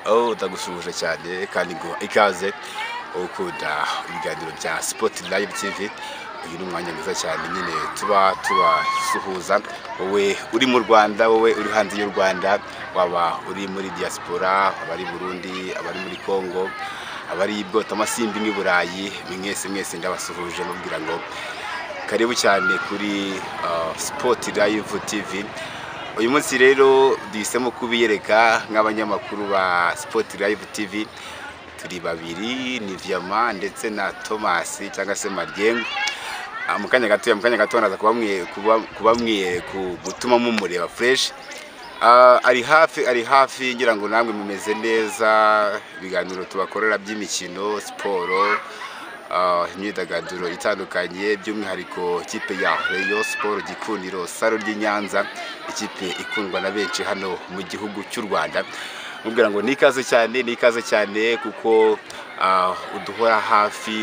aho ndagushuje cyane kandi ngo ikaze ukunda ibiganiro bya sipoti layivu tivi uyu ni umwanya mwiza cyane nyine tuba tubasuhuza wowe uri mu rwanda wowe uri hanze y'u rwanda waba uri muri diaspora abari burundi abari muri congo abari bwotamasimbi n'i burayi ni mwese mwese ndabasuhuje mubwira ngo karibu cyane kuri sipoti layivu tivi uyu munsi rero duhisemo kubiyereka nk'abanyamakuru ba sipoti layivu tivi turi babiri ni viyama ndetse na tomasi cyangwa se mariyengo mu kanya gatoya mu kanya gato naza kubamwiye gutuma mumureba fureshi ari hafi ari hafi ngira ngo namwe mumeze neza ibiganiro tubakorera by'imikino siporo imyidagaduro itandukanye by'umwihariko ikipe ya reyo siporo gikundiro saro ry'i nyanza ikipe ikundwa na benshi hano mu gihugu cy'u rwanda mubwira ngo ni ikaze cyane ni ikaze cyane kuko uduhora hafi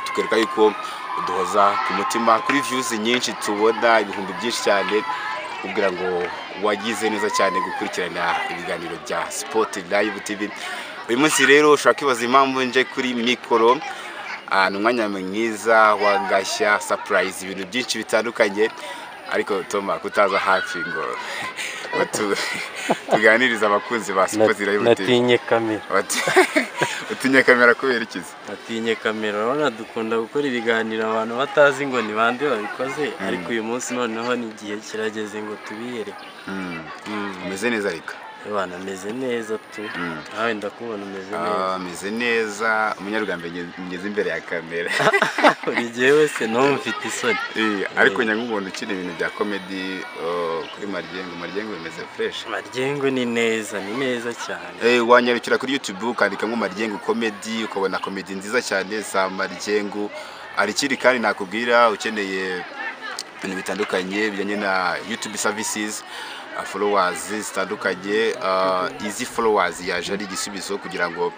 tukwereka yuko uduhoza ku mutima kuri viyuzi nyinshi tubona ibihumbi byinshi cyane mubwira ngo wagize neza cyane gukurikirana ibiganiro bya sipoti layivu tivi uyu munsi rero ushobora kwibaza impamvu nje kuri mikoro ni umwanya mwiza wagashya sapurayizi ibintu byinshi bitandukanye ariko toma kutaza hafi ngo tuganirize abakunzi ba sipoti layivu tivi natinye kamera utinye kamera kubera ikizi natinye kamera urabona dukunda gukora ibiganiro abantu batazi ngo ni bande babikoze ariko uyu munsi noneho ni igihe kirageze ngo tubiyereke umeze neza reka abana ameze neza tu nawe ndakubona umeze neza ameze neza umunyarwanda ngeze imbere ya kamera buri gihe wese n'ubu mfite isoni ariko nyanga umuntu ukina ibintu bya komedi kuri mariyengo mariyengo bimeze fureshi amaryengo ni neza ni neza cyane wanyarukira kuri yutubu ukandikamo mariyengo komedi ukabona komedi nziza cyane za mariyengo hari ikindi kandi nakubwira ukeneye ibintu bitandukanye bijyanye na yutubu savisizi folowazi zitandukanye izi folowazi yaje ari igisubizo kugira ngo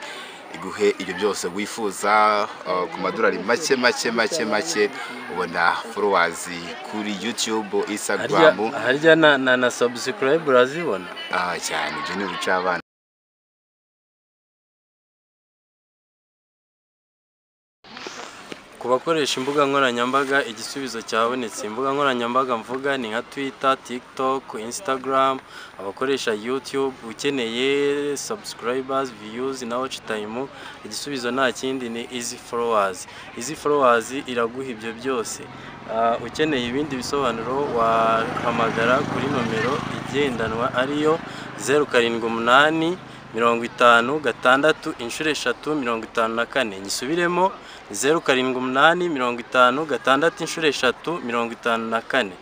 iguhe ibyo byose wifuza ku madorari make make make make ubona folowazi kuri yutube isagaramu harya na sabusikarayibu urazibona cyane ibyo ni ubica abana ku bakoresha imbuga nkoranyambaga igisubizo cyabonetse imbuga nkoranyambaga mvuga ni nka twita tikitoke insitagaramu abakoresha yutube ukeneye sabusikarayibazi viyuzi na waci tayimu igisubizo nta kindi ni izi folowazi izi folowazi iraguha ibyo byose ukeneye ibindi bisobanuro wahamagara kuri nomero igendanwa ariyo zeru karindwi umunani mirongo itanu gatandatu inshuro eshatu mirongo itanu na kane nyisubiremo zeru karindwi umunani mirongo itanu gatandatu inshuro eshatu mirongo itanu na kane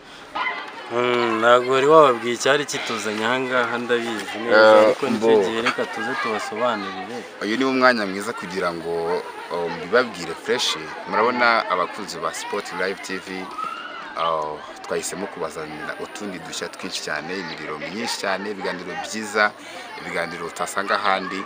ntabwo wari wababwiye icyari kituzanye aha ngaha ndabizi neza ariko nicyo gihe reka tuze tubasobanurire uyu ni umwanya mwiza kugira ngo mbibabwire fureshi murabona abakunzi ba sipoti layivu tivi twahisemo kubazanira utundi dushya twinshi cyane imiriro myinshi cyane ibiganiro byiza ibiganiro utasanga ahandi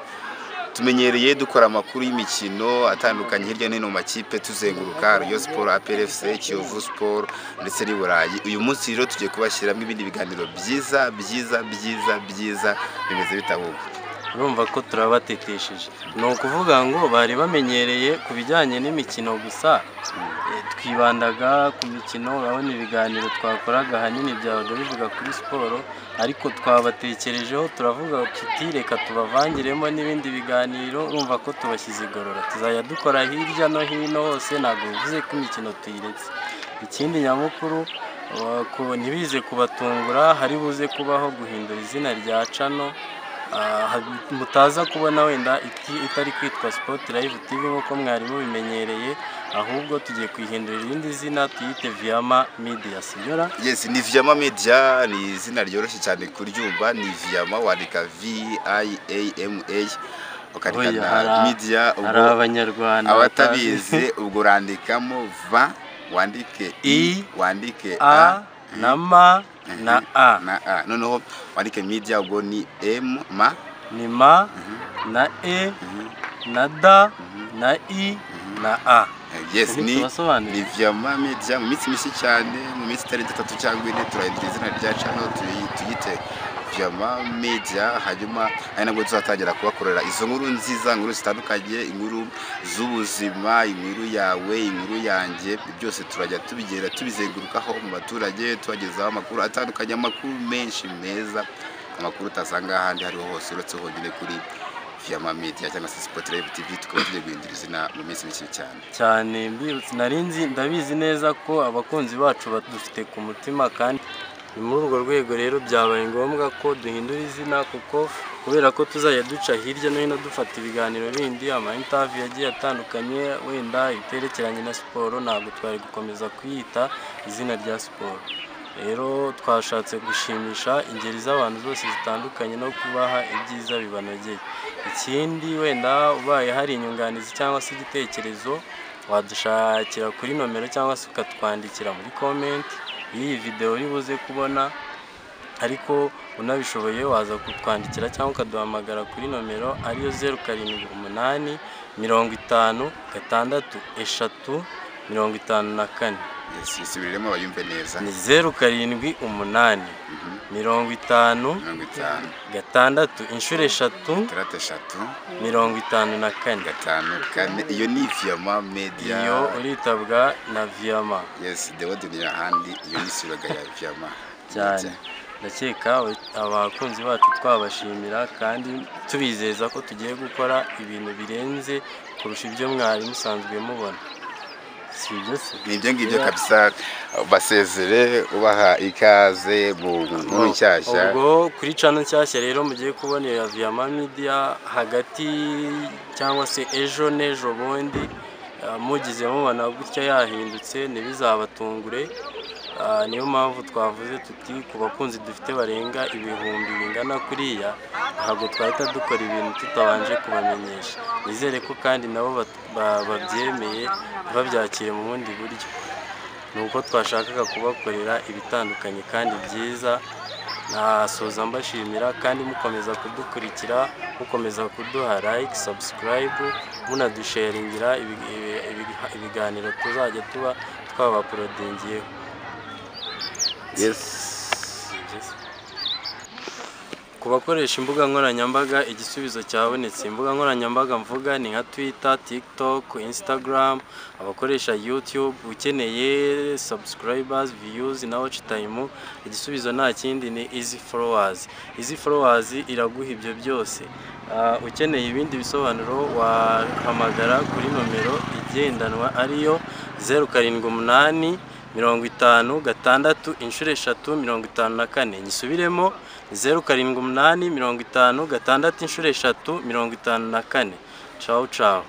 tumenyereye dukora amakuru y'imikino atandukanye hirya no hino mu makipe tuzenguruka riyo siporo APRFC kiyovu siporo ndetse n'i burayi uyu munsi rero tugiye kubashyiramo ibindi biganiro byiza byiza byiza byiza bimeze bitabuga urumva ko turabatetesheje ni ukuvuga ngo bari bamenyereye ku bijyanye n'imikino gusa twibandaga ku mikino urabona ibiganiro twakoraga ahanini byabaga bivuga kuri siporo ariko twabatekerejeho turavuga tuti reka tubavangiremo n'ibindi biganiro urumva ko tubashyize igorora tuzajya dukora hirya no hino hose ntabwo bivuze ko imikino tuyiretse ikindi nyamukuru ntibize kubatungura hari buze kubaho guhindura izina rya cano mutaza kubona wenda itari kwitwa sipoti layivu tivi nk'uko mwari mubimenyereye ahubwo tugiye kuyihindurira irindi zina tuyite viyama midiya sinyora yesi ni viyama midiya ni izina ryoroshye cyane kuryumva ni viyama wandika vi ayi eyi emu eyi ukandika na midiya hari abanyarwanda abatabizi ubwo urandikamo va wandike i wandike a na ma na a na a noneho wandike media ubwo ni m ma ni ma na e na da na i na a yes ni Tubasobanurire. ni vyama media mu minsi mishya cyane mu minsi itari itatu cyangwa ine turahindura izina rya channel tuyi- tuyite vyama media hanyuma ari nabwo tuzatangira kubakorera izo nkuru nziza inkuru zitandukanye inkuru z'ubuzima inkuru yawe inkuru yanjye byose turajya tubigenda tubizengurukaho mu baturage tubagezaho amakuru atandukanye amakuru menshi meza amakuru utasanga ahandi hariho hose uretse honyine kuri vyama media cyangwa se spotlive tv tukaba tugiye guhindura izina mu minsi mishya cyane cyane mbi- nari nzi ndabizi neza ko abakunzi bacu badufite ku mutima kandi ni muri urwo rwego rero byabaye ngombwa ko duhindura izina kuko kubera ko tuzajya duca hirya no hino dufata ibiganiro bindi ama interview yagiye atandukanye wenda ibiterekeranye na siporo ntabwo twari gukomeza kwiyita izina rya siporo rero twashatse gushimisha ingeri z'abantu zose zitandukanye no kubaha ibyiza bibanogeye ikindi wenda ubaye hari inyunganizi cyangwa se igitekerezo wadushakira kuri nomero cyangwa se ukatwandikira muri komenti y'iyi videwo uri buze kubona ariko unabishoboye waza kutwandikira cyangwa ukaduhamagara kuri nomero ariyo zeru karindwi umunani mirongo itanu gatandatu eshatu mirongo itanu na kane yisubiriremo abayumve neza ni zeru karindwi umunani mirongo itanu mirongo itanu gatandatu inshuro eshatu itandatu eshatu mirongo itanu na kane gatanu kane iyo ni viyama mediya iyo uritabwa na viyama yesi dewodini ahandi iyo ni sibaga ya viyama cyane ndakeka abakunzi bacu twabashimira kandi tubizeza ko tugiye gukora ibintu birenze kurusha ibyo mwari musanzwe mubona si ibyo se ni ibyo ngibyo kabisa basezere ubaha ikaze mu nkuru nshyashya ubwo kuri cano nshyashya rero mugiye kubonera viyama midiya hagati cyangwa se ejo n'ejo bundi eh, mugize mubona gutya yahindutse ntibizabatungure Ah, niyo mpamvu twavuze tuti ku bakunzi dufite barenga ibihumbi bingana kuriya ntabwo twahita dukora ibintu tutabanje kubamenyesha nizere ko kandi nabo bat- ba- babyemeye babyakire mu bundi buryo ni uko twashakaga kubakorera ibitandukanye kandi byiza nasoza mbashimira kandi mukomeza kudukurikira mukomeza kuduha like subscribe munadusharingira ibi- ibi- ibi- ibiganiro tuzajya tuba twabaporodingiyeho yesi ku bakoresha imbuga nkoranyambaga igisubizo cyabonetse imbuga nkoranyambaga mvuga ni nka twitter tiktok instagram abakoresha youtube ukeneye subscribers views na watch time igisubizo nta kindi ni easy followers easy followers iraguha ibyo byose Ah, ukeneye ibindi bisobanuro wahamagara kuri nomero igendanwa ariyo zeru karindwi umunani mirongo itanu gatandatu inshuro eshatu mirongo itanu na kane nyisubiremo zeru karindwi umunani mirongo itanu gatandatu inshuro eshatu mirongo itanu na kane cawu cawu